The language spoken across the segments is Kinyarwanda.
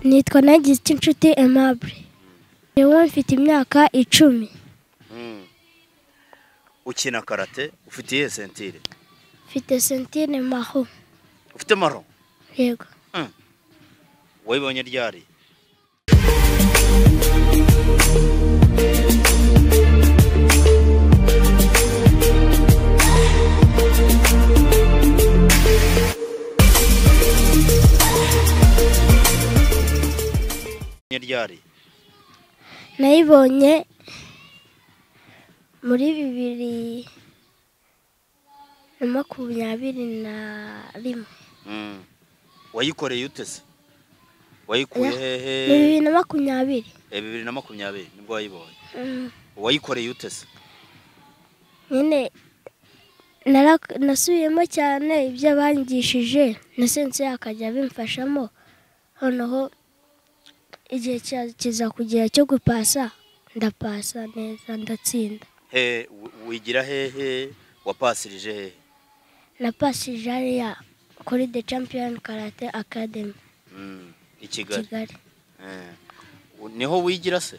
nitwa nagiste inshuti aimable yewe mfite imyaka icumi ukina karate ufite iyihe sentire mfite sentire maho ufite maro yego wayibonye ryari Wabonye ryari nayibonye muri bibiri na makumyabiri na rimwe wayikoreye utese wayikuye hehe ni bibiri na makumyabiri Eh, bibiri na makumyabiri nibwo wayibonye Mm, wayikoreye utese nyine nara- nasubiyemo cyane ibyo bangishije na sense akajya abimfashamo noneho igihe cya- kiza kugera cyo gupasa ndapasa neza ndatsinda he wi- wigira hehe wapasirije hehe napasije hariya kuri the champion karate academy Mm, i kigali kigali Eh, u- niho wigira se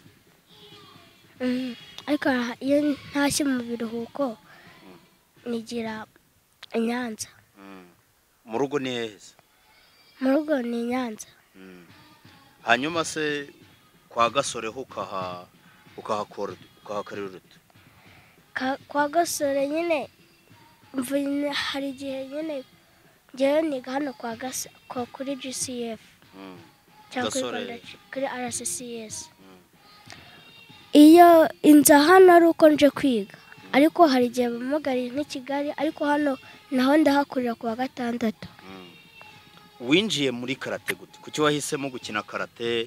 Mm, ariko aha- iyo ntashye mu biruhuko nigira i nyanza Mm. mu rugo ni hehe se mu rugo ni i nyanza Mm. hanyuma se kwa gasore ho ukaha ukahakora ukahakorera uruti Ka- kwa gasore nyine mvune hari igihe nyine ngewe niga hano kwa gasa kwa kuri gcf Mm. cyangwa kuri Gasore. Rwanda G- kuri rccs iyo inza hano ari uko nje kwiga ariko hari igihe bamugariye nk'i kigali ariko hano naho ndahakorera ku wa gatandatu winjiye muri karate gute kuki wahisemo gukina karate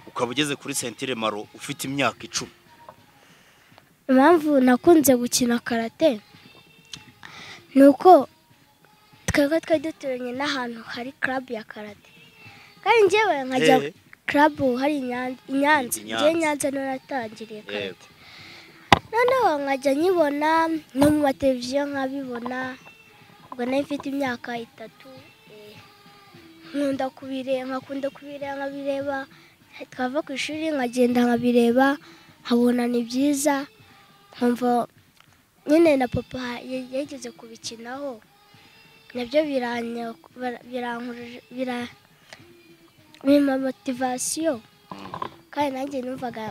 ukaba ugeze kuri sentire maro ufite imyaka icumi impamvu nakunze gukina karate ni uko twebwe twari duturanye n'ahantu hari club ya karate kandi njyewe nkajya Eh, club hari i Nyan- i Nyanza I Nyanza. njyewe i Nyanza niho natangiriye karate yego noneho nkajya nyibona no mu mateleviziyo nkabibona ubwo nari mfite imyaka itatu eh, nkunda kubireba nkakunda kubireba nkabireba twava ku ishuri nkagenda nkabireba nkabona ni byiza nkumva nyine na papa ya- yigeze kubikinaho nabyo biranya- bara- birankuruje- bira- bimpa motivasiyo kandi nanjye numvaga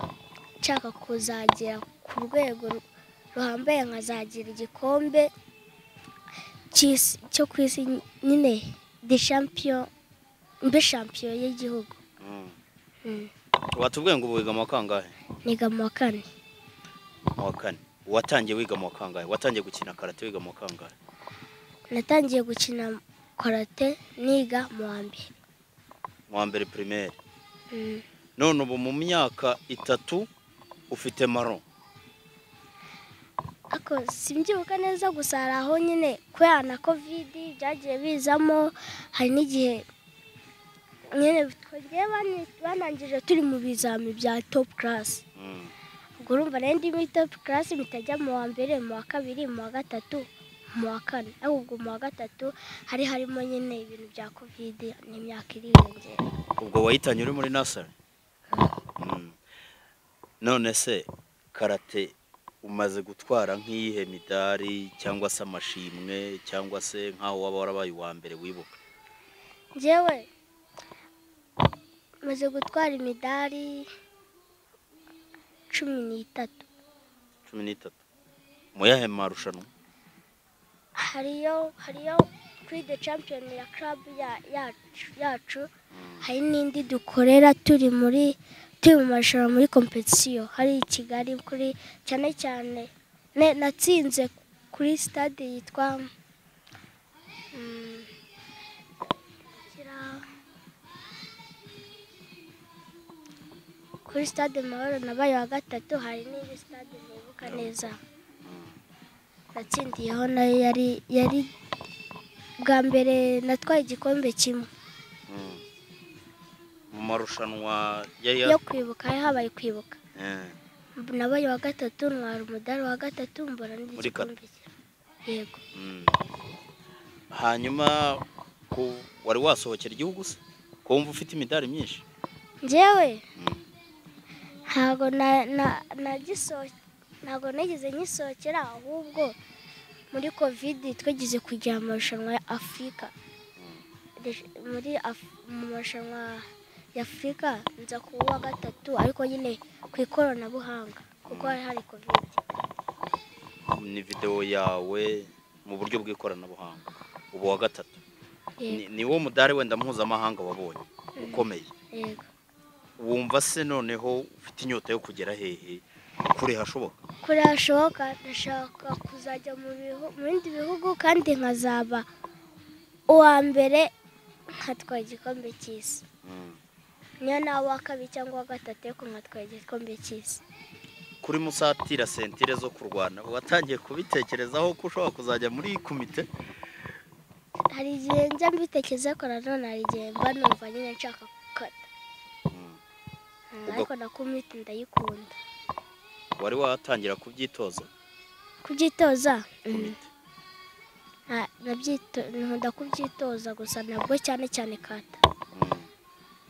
nshaka kuzagera ku rwego ru- ruhambaye nkazagira igikombe cy'isi- cyo ku isi nyine de champion mbe champion y'igihugu Mm. Mm. watubwiye ngo ubu wiga mu wa kangahe niga mu wa kane mu wa kane watangiye wiga mu wa kangahe watangiye gukina karate wiga mu wa kangahe natangiye gukina karate niga mu wa mbere mu wa mbere pirimeri Mm. none ubu mu myaka itatu ufite maro Ako simbyibuka neza gusa hari aho nyine kubera na kovidi byagiye bizamo hari n'igihe nyine twagiye bani- banangije turi mu bizami bya topu karasi Mm. ubwo urumva rero ndi muri topu karasi mitajya mu wa mbere mu wa kabiri mu wa gatatu mu wa kane ariko ubwo mu wa gatatu hari harimo nyine ibintu bya kovidi n'imyaka iriyongera ubwo wayitanye uri muri nasari Mm. none se karate umaze gutwara nk'iyihe midari cyangwa se amashimwe cyangwa se nk'aho waba warabaye uwa mbere wibuka njyewe maze gutwara imidari cumi n'itatu cumi n'itatu mu yahe marushanwa hariyo hariyo kuri de champiyoni ya club ya- yacu yacu hari n'indi dukorera turi muri turi mu marushanwa muri kompetisiyo hari i kigali kuri cyane cyane ne- natsinze kuri stade yitwa mm, kira- kuri stade mahoro nabaye wa gatatu hari n'indi stade nibuka neza natsindiyeho nayo yari yari bwa mbere natwaye igikombe kimwe Mm. mu marushanwa ya yo ya kwibuka hari habaye kwibuka Eh, nabaye wa gatatu ntwara umudari wa gatatu mbura Muri kata. n'igikombe kimwe yego mm. hanyuma ku- wari wasohokera igihugu se ko wumva ufite imidari myinshi njyewe Mm. ntago na- na- nagisoho- ntago nigeze nyisohokera ahubwo muri kovidi twigeze kujya mu marushanwa ya afurika Rish- muri Af- mu marushanwa ya afurika nza ku wa gatatu ariko nyine ku ikoranabuhanga kuko hari hari kovidi ni videwo yawe mu buryo bw'ikoranabuhanga ubu wa gatatu yego Ni- ni wo mudari wenda mpuzamahanga wabonye ukomeye yego wumva se noneho ufite inyota yo kugera hehe kure hashoboka kure hashoboka ndashaka kuzajya mu bihu- mu bindi bihugu kandi nkazaba uwa mbere nkatwara igikombe cy'isi niyo nawe uwa kabiri cyangwa uwa gatatu ariko nkatwara igikombe cy'isi kuri musatira sentire zo kurwana watangiye kubitekerezaho ko ushobora kuzajya muri iyi komite hari igihe njya mbitekereza ariko nanone hari igihe mba numva nyine nshaka gukata Mm, Ubwo- ariko na kumiti ndayikunda wari watangira kubyitoza kubyitoza mm, komite nta- nabyito- nkunda kubyitoza gusa ntabwo cyane cyane kata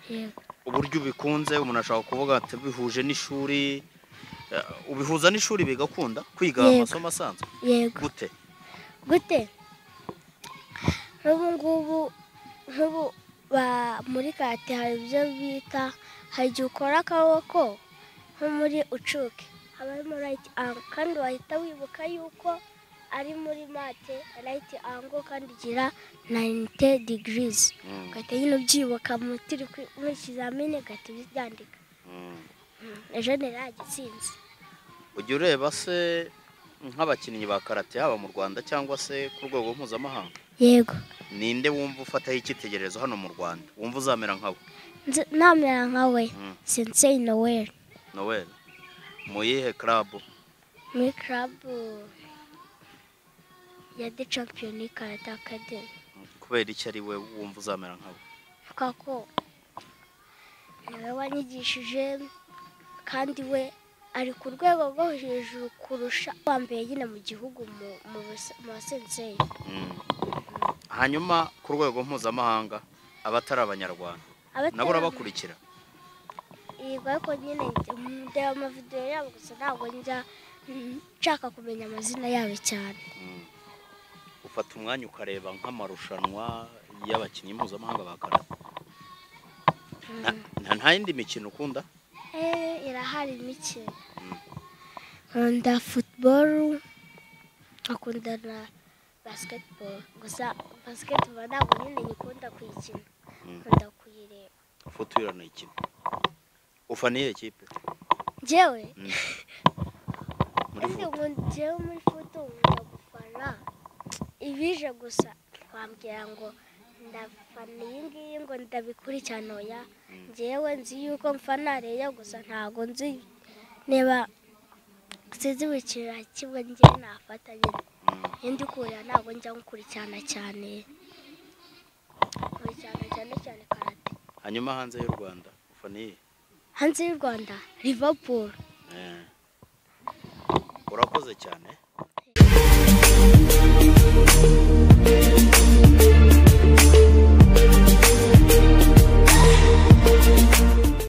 yego uburyo ubikunze umuntu ashobora kuvuga ati bihuje n'ishuri eh, ubihuza n'ishuri bigakunda kwiga Yego. amasomo asanzwe yego gute gute nk'ubu ngubu nk'ubu ba- muri karate hari ibyo bita hari igihe ukora akaboko nko muri ucuke haba harimo rayiti ango kandi wahita wibuka yuko ari muri mate rayiti ango kandi ugira nayinite digirizi ugahita nyine ubyibuka mu turi kwi- mu ikizamini ugahita ubyandika Mm, ejo ntiragitsinze ujya ureba se nk'abakinnyi ba karate haba mu rwanda cyangwa se ku rwego mpuzamahanga yego ninde wumva ufataho icyitegererezo hano mu rwanda wumva uzamera nkabo Nzi- namera nkawe Mm. sensei noweli noel mu yihe karabu muri karabu ya de champiyoni karate akademi kubera icyo ari we wumva uzamera nkabo avuga ko niwe wanyigishije kandi we ari ku rwego rwo hejuru kurusha uwa mbere nyine mu gihugu mu- mu bas- mu basenseri Mm. hanyuma ku rwego mpuzamahanga abatari abanyarwanda nabo urabakurikira yego ariko nyine njya- ndeba amavidewo yabo gusa ntabwo njya mm, nshaka kumenya amazina yabo cyane Mm. ufata umwanya ukareba nk'amarushanwa y'abakinnyi mpuzamahanga ba karate Mm. Na- nta- nta yindi mikino ukunda Eh, irahari mike Mm. nkunda futuboro nkakunda na basiketiboro gusa basiketiboro ntabwo nyine nyikunda kuyikina Mm. nkunda kuyireba futura ni ikipe ufa niye kipe njyewe Mm. muri Kandi futu ngo njyewe muri foto nkunda gufana ibije gusa twambwira ngo ndafana iyi ngiyi ngo ndabikurikirana oya Mm. njyewe nzi yuko mfana reyo gusa ntabwo nzi niba sinzi buri kintu na kimwe njyewe nafata nyine Mm. iyo ndi kurira ntabwo njya nkurikirana cyane nkurikirana cyane cyane karate hanyuma hanze y'u rwanda ufa niye hanze y'u rwanda liverpool Eh. urakoze cyane